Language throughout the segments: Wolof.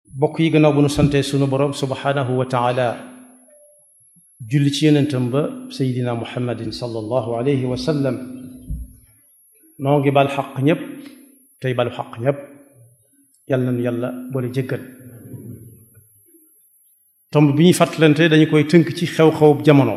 bokk yi gannaaw bu nu sante sunu borom subhanahu wa taala julli ci yonentam ba seydina muhammadin sallallahu alayhi wa sallam noo ngi bal xaq ñépp tey balu xaq ñépp yal nañu yàlla boole jéggal tomb bi ñuy fàttalante dañu koy tënk ci xew-xew jamono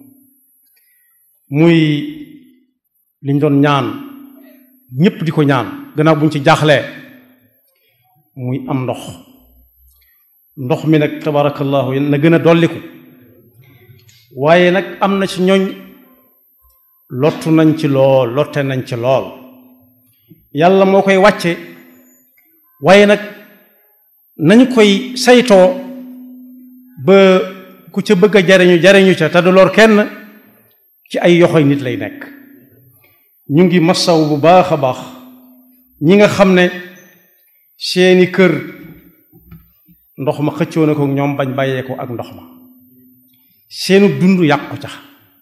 muy liñ doon ñaan ñépp di ko ñaan gannaaw buñ ci jaaxlee muy am ndox ndox mi nag tabarakallahu na gën a dolliku waaye nag am na ci ñooñ lottu nañ ci lool lotte nañ ci lool yàlla moo koy wàcce waaye nag nañu koy saytoo ba ku ca bëgg a jariñu jariñu ca te du lor kenn ci ay yoxoy nit lay nekk ñu ngi masaw bu baax a baax ñi nga xam ne seeni kër ndox ma xëccoo na ko ñoom bañ bàyyee ko ak ndox ma seenu dund yàqu ca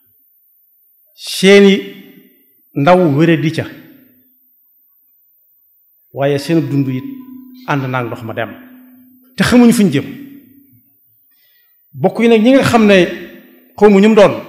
seeni ndaw wére di ca waaye seenu dund it ànd naag ndox ma dem te xamuñu fuñ jëm bokk yi nag ñi nga xam ne xawmu ñu mu doon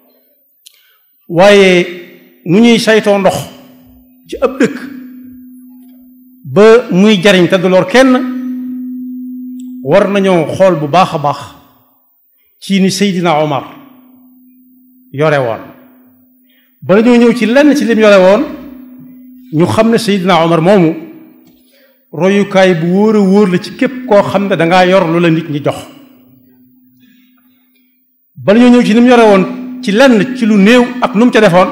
waaye nu ñuy saytoo ndox ci ab dëkk ba muy jariñ te du lor kenn war nañoo xool bu baax a baax ci ni Seydina Omar yore woon ba ñoo ñëw ci lenn ci lim yore woon ñu xam ne Seydina Omar moomu royukaay bu wóor a wóor la ci képp koo xam ne dangaa yor lu la nit ñi jox bala ñoo ñëw ci ni mu yore woon ci lenn ci lu néew ak nu mu ca defoon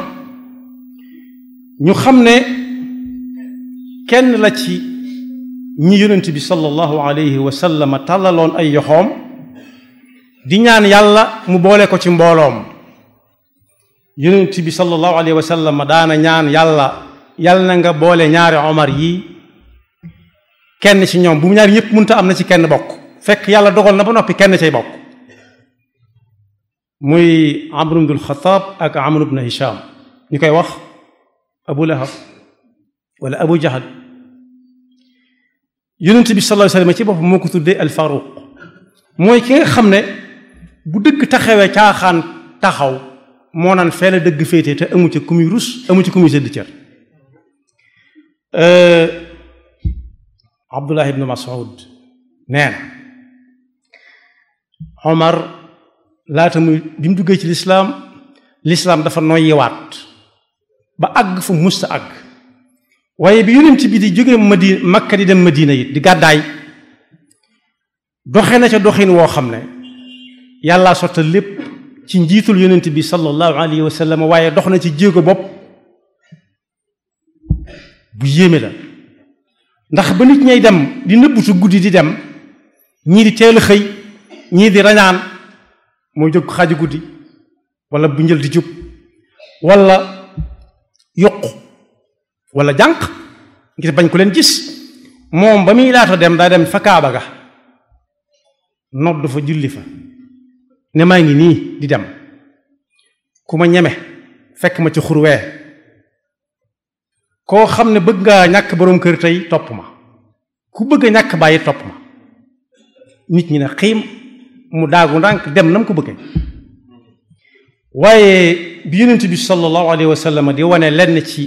ñu xam ne kenn la ci ñi yonent bi sallallahu alayhi wa sallam tàllaloon ay yoxoom di ñaan yàlla mu boole ko ci mbooloom yonent bi sallallahu alayhi wa sallam daana ñaan yàlla yàlla na nga boole ñaari omar yi kenn ci ñoom bu mu ñaari ñëpp mënta am na ci kenn bokk fekk yàlla dogal na ba noppi kenn cay bokk muy amr ibn al-Khattab ak amr ibn Hisham ñu koy wax abu lahab wala abu jahal yonent bi sallallahu alayhi wasallam ci boppam moo ko tuddee al faruq mooy ki nga xam ne bu dëgg taxawee caaxaan taxaw moo naan fee la dëgg féete te amu ci ku muy rus amu ci ku muy sëdd cër abdullah ibnu mas'ud nee na omar laata muy bi mu duggee ci lislaam lislaam dafa noyyiwaat ba àgg fu musta àgg waaye bi yonent bi di jóge madina makka di dem madina it di gàddaay doxe na ca doxin woo xam ne yàllaa sottal lépp ci njiitul yonent bi sallallahu alayhi wa sallam waaye dox na ci jéego bopp bu yéeme la ndax ba nit ñay dem di nëbbutu guddi di dem ñii di teel a xëy ñii di rañaan mooy jóg xaaju guddi wala bu njël di jub wala yokku wala jànq ngir bañ ku leen gis moom ba muy laata dem daa dem fa kaaba ga nodd fa julli fa ne maa ngi nii di dem ku ma ñeme fekk ma ci xurwee koo xam ne bëgg ngaa ñàkk boroom kër tey topp ma ku bëgg a ñàkk bàyyi topp ma nit ñi ne xiim mu daagu ndànk dem na mu ko bëggee waaye bi yonent bi sallallahu alayhi wa sallam di wane lenn ci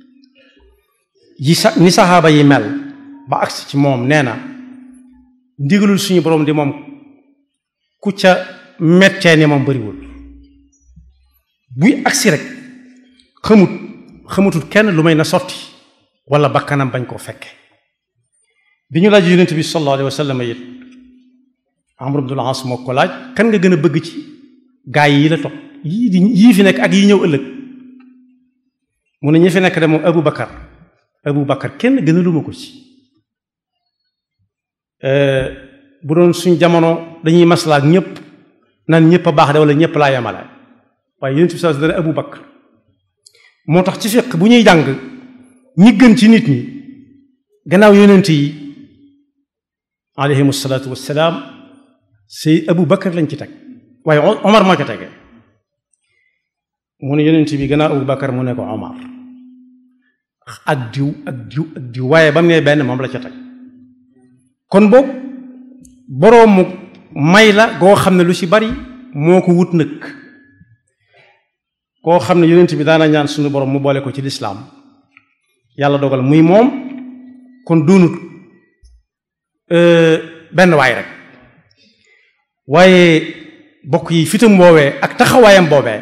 yi sa ni saxaaba yi mel ba agsi ci moom nee na ndigalul suñu boroom di moom ku ca mettee ni moom bariwul buy agsi rek xamut xamutul kenn lu may na sotti wala bakkanam bañ koo fekke bi ñu laaj yonent bi sallallahu alayhi wa sallam it Amr ibn al-As moo ko laaj kan nga gën a bëgg ci gaa yi la topp yii di yii fi nekk ak yi ñëw ëllëg mu ne ñi fi nekk de moom Abu Bakar Abu Bakar kenn gënaluma ko ci bu doon suñ jamono dañuy maslaa ak ñëpp naan ñëpp a baax de wala ñëpp laa yemale waaye yonent bi sallallahu alayhi wasallam Abu Bakar moo tax ci fiq bu ñuy jàng ñi gën ci nit ñi gannaaw yonent yi alayhimu salaatu wassalaam say Abu Bakar lañ ci teg waaye Omar moo ca tege mu ne yonent bi gannaaw Abu Bakar mu ne ko Omar ak diw ak diw ak diw waaye ba mu ne benn moom la ca teg kon boobu boroomu may la goo xam ne lu ci bari moo ko wut nag koo xam ne yonent bi daana ñaan suñu borom mu boole ko ci lislaam yàlla dogal muy moom kon doonut benn waay rek waaye bokk yi fitam boobee ak taxawaayam boobee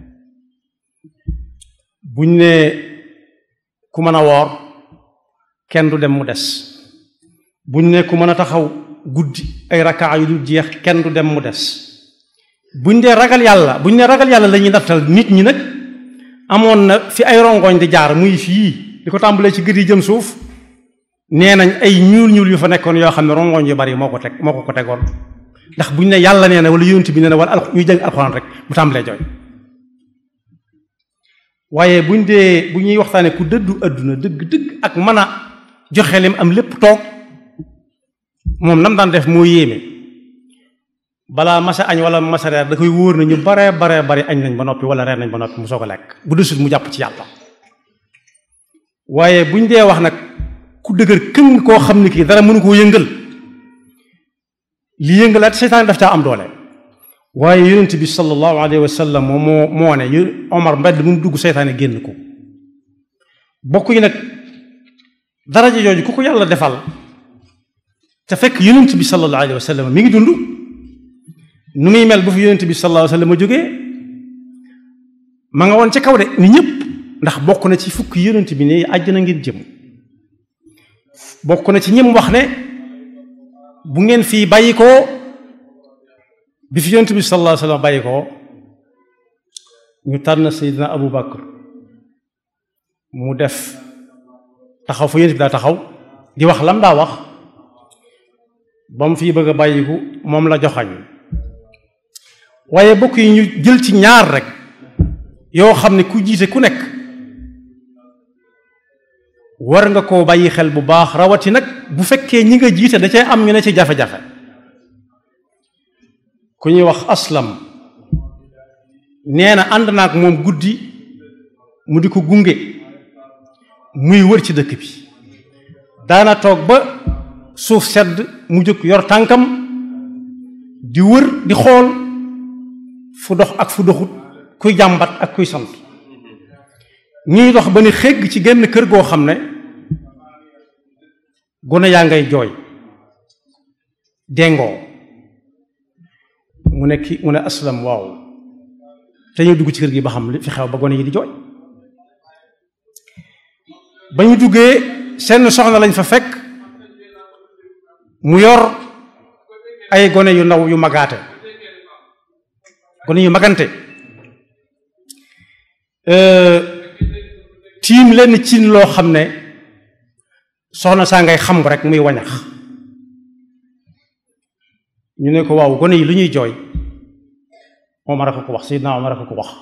buñ ne ku mën a woor kenn du dem mu des buñ ne ku mën a taxaw guddi ay rakaa yu dul jeex kenn du dem mu des buñ dee ragal yàlla buñ ne ragal yàlla la ñuy nattal nit ñi nag amoon na fi ay rongoñ di jaar muy fii di ko tàmbalee ci gët yi jëm suuf nee nañ ay ñuul ñuul yu fa nekkoon yoo xam ne rongoñ yu bari moo ko teg moo ko ko tegoon ndax buñ ne yàlla nee na wala yonent bi nee na wala al ñuy jàng alxuraan rek mu tàmbalee jooy waaye buñ dee bu ñuy waxtaanee ku dëddu àdduna dëgg dëgg ak mën a joxe lim am lépp toog moom nam daan def moo yéeme balaa masa añ wala masa reer da koy wóor na ñu baree baree bari añ nañ ba noppi wala reer nañ ba noppi mu soog a lekk bu desul mu jàpp ci yàlla waaye buñ dee wax nag ku dëgër këng koo xam ne kii dara mënu koo yëngal li yëngalaat seytaan daf caa am doole waaye yonent bi sallallahu alayhi wa sallam moo moo moo ne yu Omar mbedd mu dugg seytaane génn ko bokk yi nag daraja jooju ku ko yàlla defal te fekk yonent bi sallallahu alayhi wa sallam mi ngi dund nu muy mel bu fi yonent bi sallallahu alayhi wa sallam a jógee ma nga woon ca kaw de ni ñëpp ndax bokk na ci fukki yonent bi ne àjjana ngeen jëm bokk na ci ñim wax ne bu ngeen fii bàyyi ko bi fi yonent bi sallallahu alayhi wa sallam bàyyi ko ñu tànn Seydina Abu Bakr mu def taxaw fa yonent bi daa taxaw di wax lam daa wax ba mu fii bëgg a bàyyiku moom la joxañ waaye bokk yi ñu jël ci ñaar rek yoo xam ne ku jiite ku nekk war nga koo bàyyi xel bu baax rawati nag bu fekkee ñi nga jiite da cay am ñu ne ci jafe-jafe ku ñuy wax aslam nee na ànd naa ak moom guddi mu di ko gunge muy wër ci dëkk bi daana toog ba suuf sedd mu jóg yor tànkam di wër di xool fu dox ak fu doxut kuy jàmbat ak kuy sant ñuy dox ba ni xégg ci genn kër goo xam ne gone yaa ngay jooy dengoo mu ne ki mu ne aslam waaw te ñu dugg ci kër gi ba xam li fi xew ba gone yi di jooy ba ñu duggee seen soxna lañ fa fekk mu yor ay gone yu ndaw yu magaate gone yu magante tiim lenn cin loo xam ne soxna saa ngay xam rek muy wañax ñu ne ko waaw gone yi lu ñuy jooy Omar a ko ko wax Seydina Omar a ko ko wax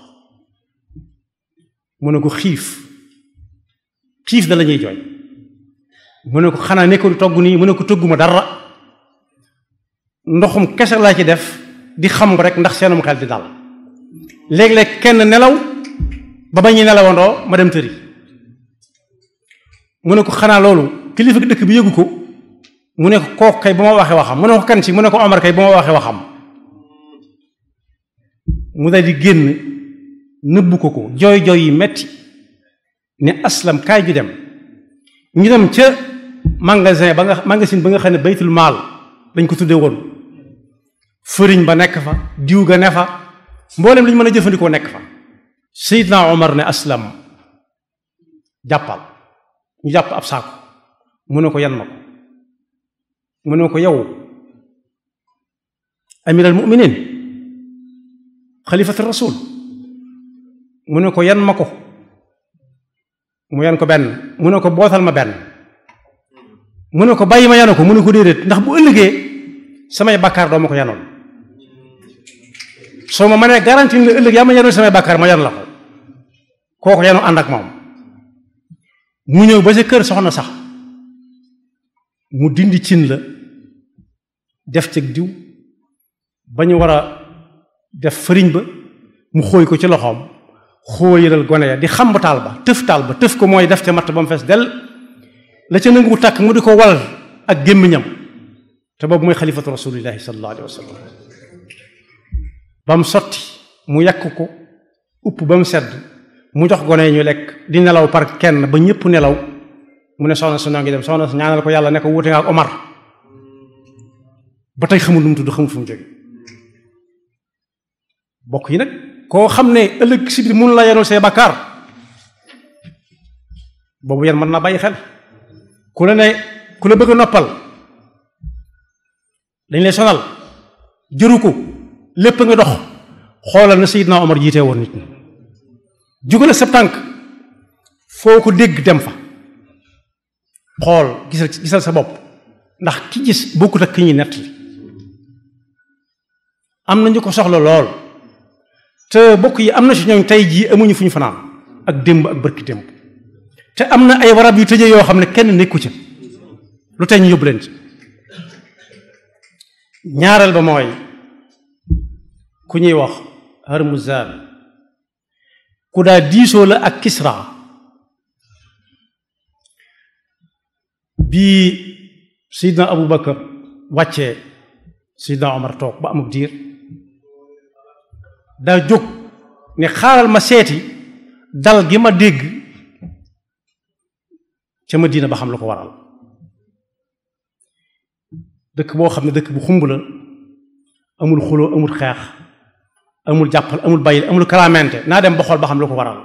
mu ne ko xiif xiif da la ñuy jooy mu ne ko xanaa nekkul togg nii mu ne ko tëgguma dara ndoxum kese laa ci def di xam rek ndax seenum xel di dal léeg-léeg kenn nelaw ba ba ñuy nelawandoo ma dem tëri mu ne ko xanaa loolu kilifa dëkk bi yëgu ko mu ne ko kooku kay ba ma waxee waxam mu ne ko kan ci mu ne ko Omar kay ba ma waxee waxam mu dal di génn nëbbu ko ko jooy jooy yi metti ne aslam kaay ju dem ñu dem ca magasin ba nga magasin ba nga xam ne baytul maal dañ ko tuddee woon fëriñ ba nekk fa diw ga ne fa mboolem li ñu mën a jëfandikoo nekk fa Seydina Omar ne aslam jàppal ñu jàpp ab saako mu ne ko yan ma ko mu ne ko yow amiral muminin xalifatu rasul mu ne ko yan ma ko mu yan ko benn mu ne ko bootal ma benn mu ne ko bàyyi ma yanu ko mu ne ko déedéet ndax bu ëllëgee samay bàkkaar doo ma ko yanoon soo ma mënee garanti nga ëllëg yaa ma yanoon samay bàkkaar ma yan la ko kooku yanu ànd ak moom mu ñëw ba sa kër soxna sax mu dindi cin la def ci diw ba ñu war a def fëriñ ba mu xóoy ko ci loxoom xóoyalal gone ya di xamb taal ba tëf taal ba tëf ko mooy def ca matt ba mu fees del la ca nangu tàkk mu di ko wal ak gémmiñam te boobu mooy xalifatu rasulillahi sallallahu alayhi wa sallam ba mu sotti mu yàq ko upp ba mu sedd mu jox gone yi ñu lekk di nelaw par kenn ba ñëpp nelaw mu ne soxna su noo ngi dem soxna su ñaanal ko yàlla ne ko wuute nga ak Omar ba tey xamul lu mu tudd xamul fu mu jóge bokk yi nag koo xam ne ëllëg si biir mun la yenul say bakkaar boobu yan mën naa bàyyi xel ku la ne ku la bëgg a noppal dañ lay sonal jëru ko lépp nga dox xoolal na Seydina Omar jiitee woon nit ñi jugale sa tànk foo ko dégg dem fa xool gisal gisal sa bopp ndax ki gis bokkut ak ki ñuy nett li am na ñu ko soxla lool te bokk yi am na si ñoom tey jii amuñu fu ñu fanaan ak démb ak bërki démb te am na ay warab yu tëjee yoo xam ne kenn nekku ca lu tey ñu yóbbu leen ci ñaareel ba mooy ku ñuy wax Harmuzan ku daa diisoo la ak Kisra bii Seydina Abu Bakar wàccee Seydina Omar toog ba amul diir daa jóg ne xaaral ma seeti dal gi ma dégg ca Madina ba xam lu ko waral dëkk boo xam ne dëkk bu xumb la amul xuloo amul xeex amul jàppal amul bàyyil amul kalaamente naa dem ba xool ba xam lu ko waral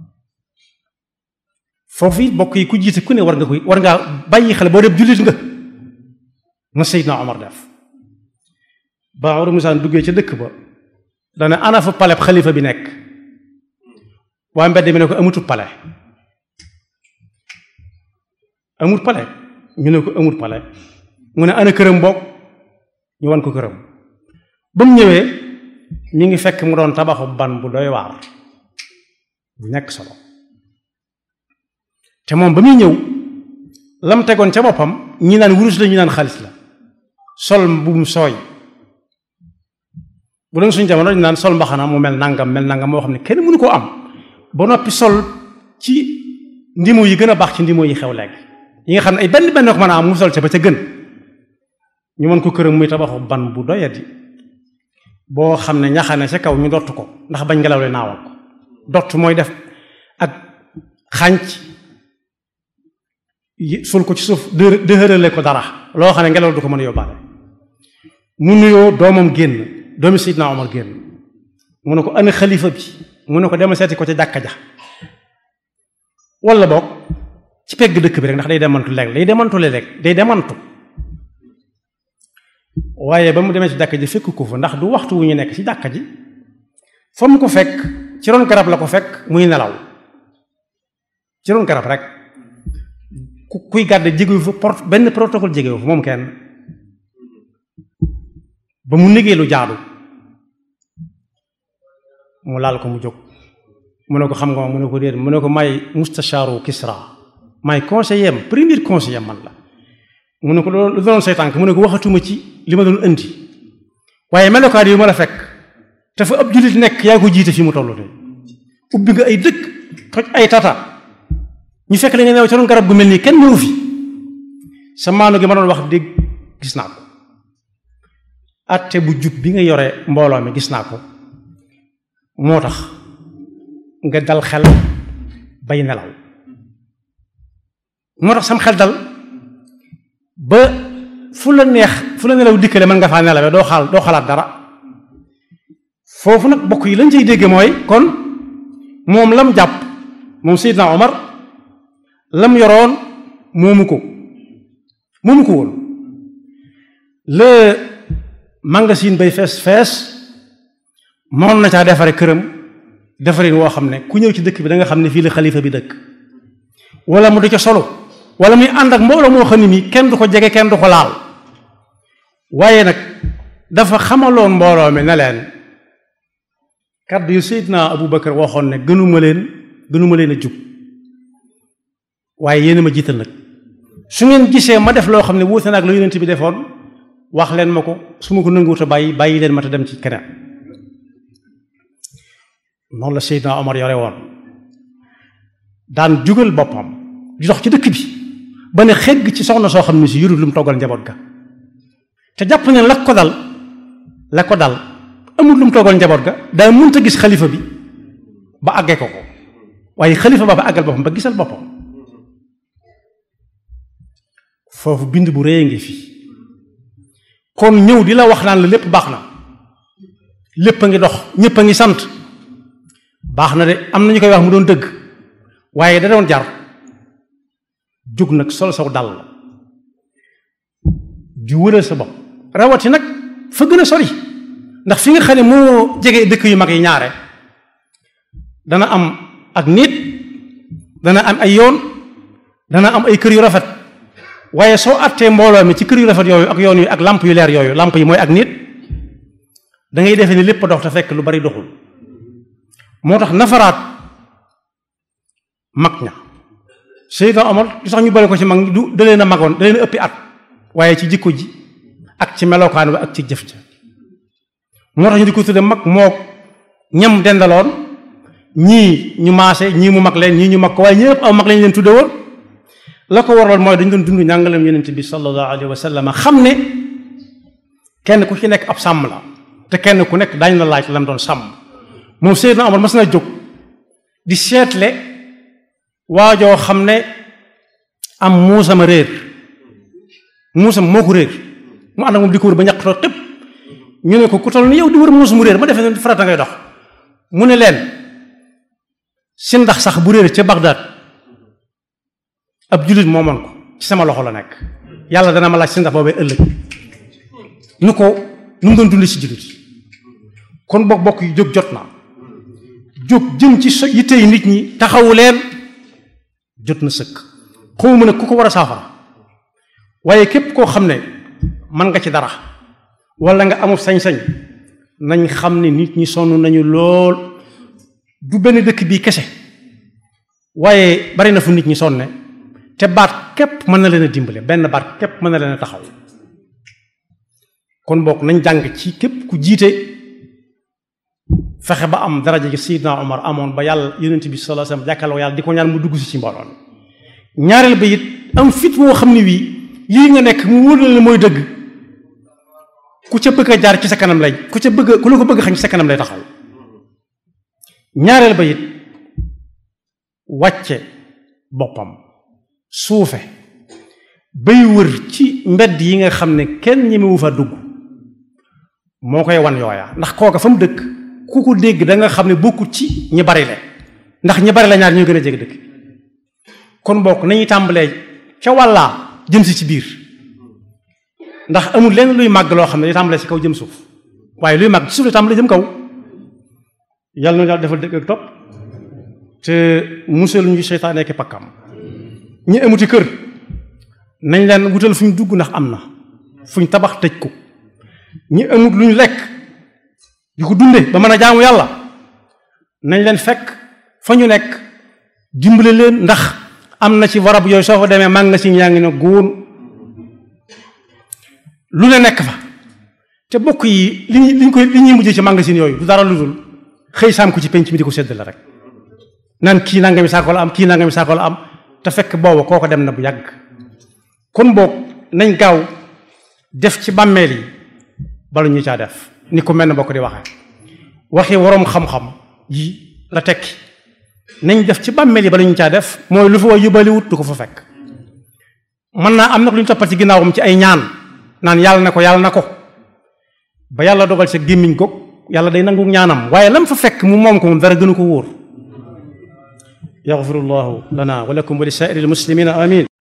foofu it bokk yi ku jiite ku ne war nga koy war ngaa bàyyi xel boo dem jullit nga na Seydina Omar def ba Hormuzan duggee ca dëkk ba dana ana fa paleb xalifa bi nekk waa mbedd mi ne ko amutul pale amul pale ñu ne ko amul pale mu ne ana këram bokk ñu wan ko këram ba mu ñëwee mi ngi fekk mu doon tabaxu ban bu doy waar bu nekk solo te moom ba muy ñëw lam tegoon ca boppam ñi naan wurus la ñi naan xaalis la sol mbubum sooy bu doon suñu jamono ñu naan sol mbaxana mu mel nangam mel nangam moo xam ne kenn mënu koo am ba noppi sol ci ndimo yi gën a baax ci ndimo yi xew léegi yi nga xam ne ay benn benn ko mën a am mu sol ca ba ca gën ñu mën ko këram muy tabaxu ban bu doyadi boo xam ne ñaxane ca kaw ñu dott ko ndax bañ ngelaw li naawal ko dott mooy def ak xànc sul ko ci suuf dë dëhërale ko dara loo xam ne ngelaw du ko mën a yóbbaale mu nuyoo doomam génn doomi Seydina Omar génn mu ne ko ana xalifa bi mu ne ko demal seeti ko ca jàkka ja wala boog ci pegg dëkk bi rek ndax day demantu léeg day demantu léeg day demantu waaye ba mu demee ci jàkka ji fekk ko fa ndax du waxtu wu ñu nekk ci jàkka ji fa mu ko fekk ci ron garab la ko fekk muy nelaw ci ron garab rek ku kuy gàdde jégewu fa port benn protocole jégewu fa moom kenn ba mu négee lu jaadu mu laal ko mu jóg mu ne ko xam nga mu ne ko déet mu ne ko may mustashaaru Kisra may conseiller am premier conseiller man la mu ne ko loolu lu doon say tànk mu ne ko waxatuma ci li ma doon indi waaye melokaan yi ma la fekk te fa ab jullit nekk yaa ko jiite fi mu toll de ubbi nga ay dëkk toj ay tata ñu fekk la nga neew ci doon garab gu mel nii kenn mënu fi sa maanu gi ma doon wax dégg gis naa ko atte bu jub bi nga yore mbooloo mi gis naa ko moo tax nga dal xel bay nelaw moo tax sam xel dal ba fu la neex fu la nelaw dikkale mën nga faa nelawee doo xaal doo xalaat dara foofu nag bokk yi lañ cay dégge mooy kon moom lam jàpp moom Seydina Omar lam yoroon moomu ko moomu ko woon le magasin bay fees fees mënoon na caa defare këram defarin woo xam ne ku ñëw ci dëkk bi da nga xam ne fii la xalifa bi dëkk wala mu di ca solo wala muy ànd ak mbooloo moo xam ne mi kenn du ko jege kenn du ko laal waaye nag dafa xamaloon mbooloo mi ne leen kàddu yu Seydina Abu Bakar waxoon ne gënuma leen gënuma leen a jub waaye yéen ma jiital nag su ngeen gisee ma def loo xam ne wuute na ak la yonent bi defoon wax leen ma ko su ma ko nanguwut a bàyyi bàyyi leen ma te dem ci keneen noonu la Seydina Omar yore woon daan jugal boppam di dox ci dëkk bi ba ne xegg ci soxna soo xam ne si yurut lu mu toggal njaboot ga te jàpp ne la ko dal la ko dal amul lu mu toogal njaboot ga daa mënta gis xalifa bi ba àggee ko ko waaye xalifa ba ba àggal boppam ba gisal boppam foofu bind bu rëy ngi fi kon ñëw di la wax naan la lépp baax na lépp a ngi dox ñépp a ngi sant baax na de am na ñu koy wax mu doon dëgg waaye da doon jar jóg nag sol saw dal la di wëral sa bopp rawati nag fa gën a sori ndax fi nga xam ne moo jege dëkk yu mag yi ñaare dana am ak nit dana am ay yoon dana am ay kër yu rafet waaye soo attee mbooloo mi ci kër yu rafet yooyu ak yoon yu ak lamp yu leer yooyu lamp yi mooy ak nit da ngay defee ni lépp dox te fekk lu bari doxul moo tax nafaraat mag ña Seydina Omar li sax ñu bari ko ci mag du da leen a magoon da leen a ëppi at waaye ci jikko ji ak ci melokaan bi ak ci jëf ja moo tax ñu di ko tudde mag moo ñam dendaloon ñii ñu maase ñii mu mag leen ñii ñu mag ko waaye ñëpp aw mag lañ leen tudde woon la ko waroon mooy dañ doon dund njàngaleem yonent bi sallallahu alayhi wa sallam xam ne kenn ku ci nekk ab sàmm la te kenn ku nekk daañu la laaj lam doon sàmm moom Seydina Omar mas na jóg di seetle waajoo xam ne am muusama réer muusam moo ko réer mu ànd ak moom di ko wër ba ñaqtoo tëpp ñu ne ko ku toll ni yow di wër muus mu réer ma defee ne farata ngay dox mu ne leen si ndax sax bu réer ca Bagdad ab jullit moomoon ko ci sama loxo la nekk yàlla dana ma laaj si ndax boobee ëllëg nu ko nu mu doon dund ci jullit kon bokk bokk yi jóg jot na jóg jëm ci so yittey nit ñi taxawu leen jot na sëkk xawma ne ku ko war a saafara waaye képp koo xam ne mën nga ci dara wala nga amul sañ-sañ nañ xam ne nit ñi sonn nañu lool du benn dëkk bii kese waaye bari na fu nit ñi sonne te baat képp mën na leen a dimbale benn baat képp mën na leen a taxaw kon bokk nañ jàng ci képp ku jiite fexe ba am daraja gi Seydina Omar amoon ba yàlla yonent bi sallallahu alayhi wasallam jàkkaarloo yàlla di ko ñaan mu dugg si ci mbooloo ñaareel ba it am fit woo xam ne wii lii nga nekk mu wóor la mooy dëgg ku ca bëgg a jaar ci sa kanam lay ku ca bëgg ku la ko bëgg xañ ci sa kanam lay taxaw ñaareel ba it wàcce boppam suufe bay wër ci mbedd yi nga xam ne kenn ñemewu fa dugg moo koy wan yooya ndax kooka fa mu dëkk ku ko dégg da nga xam ne bokkut ci ñi bari le ndax ñi bari la ñaar ñoo gën a jege dëkk kon bokk nañuy tàmbalee ca wàllaa jëm si ci biir ndax amul lenn luy màgg loo xam ne day tàmbalee si kaw jëm suuf waaye luy màgg ci suuf la tàmbalee jëm kaw yàlla na yàlla defal dëgg ak topp te musal ñu seytaane ak pakkam ñi amuti kër nañ leen wutal fu ñu dugg ndax am na fu ñu tabax tëj ko ñi amut lu ñu lekk di ko dunde ba mën a jaamu yàlla nañ leen fekk fa ñu nekk dimbale leen ndax am na ci warab yooyu soo fa demee mag nga si yaa ngi ne góor lu ne nekk fa te bokk yi li ñuy li ñu koy li ñuy mujjee ci magasin yooyu du dara lu dul xëy saam ko ci penc mi di ko sedd la rek naan kii nangami saako la am kii nangami saako la am te fekk booba kooko dem na bu yàgg kon boog nañ gaaw def ci bàmmeel yi bala ñu caa def ni ko mel ne bokk di waxee waxi waroom xam-xam yi la tekki nañ def ci bàmmeel yi bala ñu caa def mooy lu fa way yóbbaaliwut du ko fa fekk mën naa am nag lu ñu toppal ci ginnaawam ci ay ñaan naan yàlla na ko yàlla na ko ba yàlla dogal sa gémmiñ goog yàlla day nangu ñaanam waaye lam fa fekk mu moom ko moom dara gënu ko wóor yaxfirullahu lana wa lakum wa li saa'iril muslimina amin